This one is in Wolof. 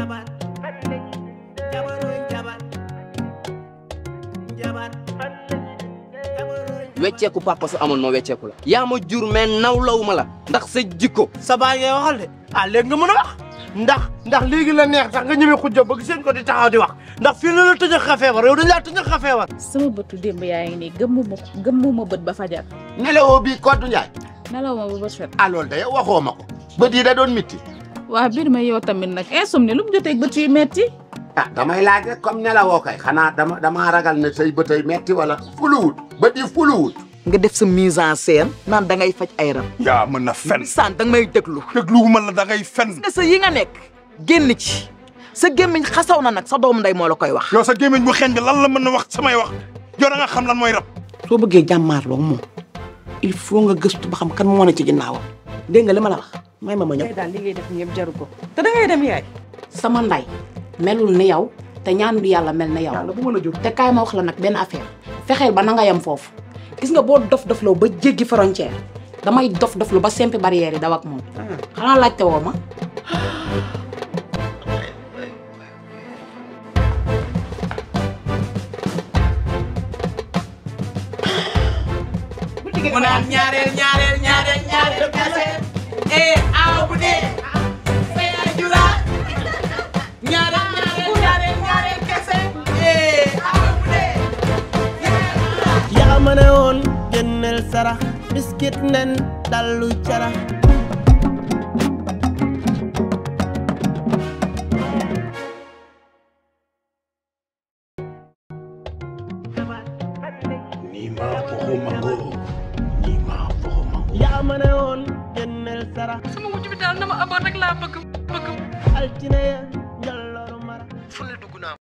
Njabar jabaroy njabar njabar wecceeku papa su amoon moo wecceeku la yaa ma jur mais nawlawu ma la ndax sa jikko sa baay ngay waxal de ah léegi nga mën a wax ndax ndax léegi la neex sax nga ñëwee xujja bëgg seen ko di taxaw di wax ndax fii la la tëjëx xa feebar yow dañ laa tëjëx xa feebar sama bëtu démb yaa ngi nii gëmmuma gëmmuma bët ba fajar nelawoo bii Kodou Ndiaye nelaw ma ba bët set ah loolu de yow waxoo ma ko bët yi da doon mitti waa biir ma yow tamit nag insomnie lu mu jotee bët yu metti ah damay laaj rek comme nelawoo kay xanaa dama damaa ragal ne say bëtay metti wala fuluwut bët yi fuluwut nga def sa mise en scène naan da ngay faj ay rab yaa mën na fen saan da nga may déglu dégluwuma la da ngay fen nga sa yi nga nekk génn ci sa gémmiñ xasaw na nag sa doom nday moo la koy wax yow sa gémmiñ bu xeeñ bi lan la mën na wax samay wax yow da nga xam lan mooy rab soo bëggee jàmmaarloo moom il faut nga gëstu ba xam kan moo ne ci ginnaawam dégg nga li ma la wax may ma ma ñëw. daal li ngay def yëpp jaru ko te da ngay dem yaay sama nday melul ni yow te ñaanul yàlla mel na yow yàlla bu mën a jóg. te kaay ma wax la nag benn affaire fexeel ba na nga yem foofu gis nga boo dof dofloo ba jéggi frontière damay dof doflu ba sempi barrière yi daw ak moom xanaa laajte woo ma mu naan ñaareel ñaareel ñaareel ñaareel kese eh aw bu dee say ay jura ñaareel ñaareel ñaareel ñaareel kese eh aw bu dee yaa ma ne woon génneel sarax biskit nen dallu carax nii maa foxo mango nii maa foxo mango yaa ma ne woon génneel sarax sama wujj bi daal na ma amoon rek laa bëgg bëgg altine ya njolloru mara fu ne dugg naa